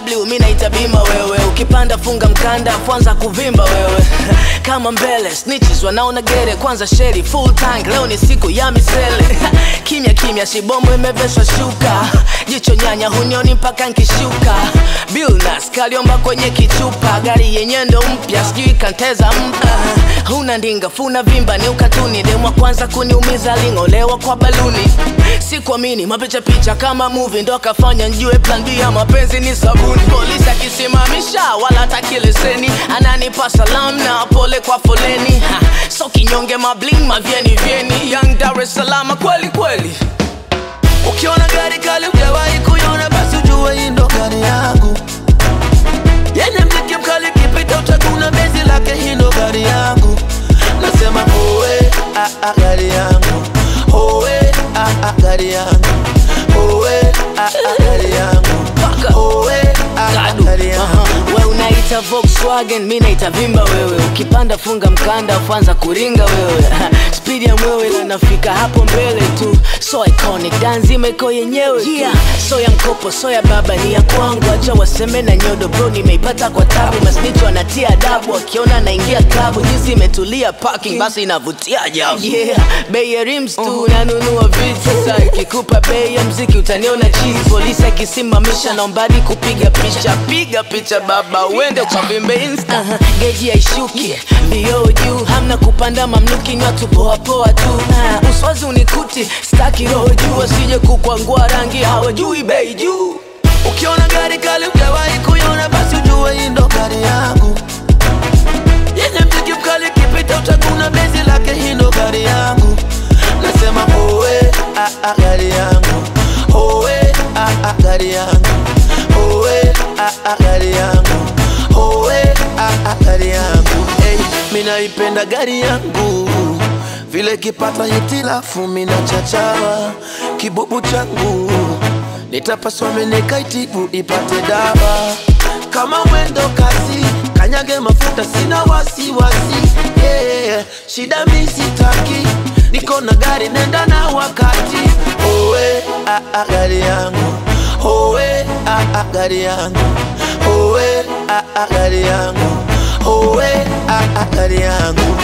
bw mi naita bima wewe ukipanda funga mkanda kwanza kuvimba wewe kama mbele snitches wanaona gere kwanza sheri full tank leo ni siku ya misele kimya kimya shibomo imeveshwa shuka jicho nyanya hunioni mpaka nkishuka bilnas kaliomba kwenye kichupa gari yenye ndo mpya sijui kanteza mpa huna ndinga funa vimba ni ukatuni demwa kwanza kuniumiza ling'olewa kwa baluni sikuamini mapicha picha kama movie ndo akafanya njue plan B ya mapenzi ni sabuni polisi akisimamisha wala hataki leseni ananipa salam na pole kwa foleni ha, so kinyonge mabling mavyeni vyeni young Dar es Salaam kweli kweli Ukiona gari kali ujawahi kuiona, basi ujue hii ndo gari yangu yenye mziki mkali, kipita utaguna bezi lake, hii ndo gari yangu. Nasema owe ah, ah, gari yangu owe ah, ah, gari yangu owe ah, ah, gari yangu Paka. owe ah, ah, Gadu. gari yangu Aha. we unaita Volkswagen mi naita vimba wewe ukipanda funga mkanda kwanza kuringa wewe spidi ya mwewe na nafika hapo mbele tu so iconic danzima iko yenyewe tu. yeah. so ya mkopo so ya baba ni ya kwangu acha waseme na nyodo bro nimeipata kwa tabu masnicho anatia adabu akiona naingia klabu jinsi imetulia parking basi inavutia ajabu yeah. bei ya rims tu nanunua vitu sasa ikikupa bei ya mziki utaniona chini polisi akisimamisha naombadi kupiga picha piga picha baba uende ukavimbe insta uh-huh. geji haishuki vioo juu hamna kupanda mamluki nywa tupoapoa tu uh, uswazi unikuti staki roho juu asije kukwangua rangi hawajui bei juu Ukiona gari kali ujawahi kuiona, basi ujue hii ndo gari yangu yenye mziki mkali, kipita utaguna bezi lake, hii ndo gari yangu. Nasema owe ah, ah, gari yangu owe ah, ah, gari yangu owe ah, ah, gari yangu owe ah, ah, gari yangu hey, minaipenda gari yangu vile kipata hitilafu mina chachawa kibubu changu nitapaswa menekaitibu ipate dawa kama mwendo kasi kanyage mafuta sina wasiwasi yeah. shida misitaki niko na gari nenda na wakati owe ah, ah, gari yangu owe ah, ah, gari yangu owe ah, ah, gari yangu owe ah, ah, gari yangu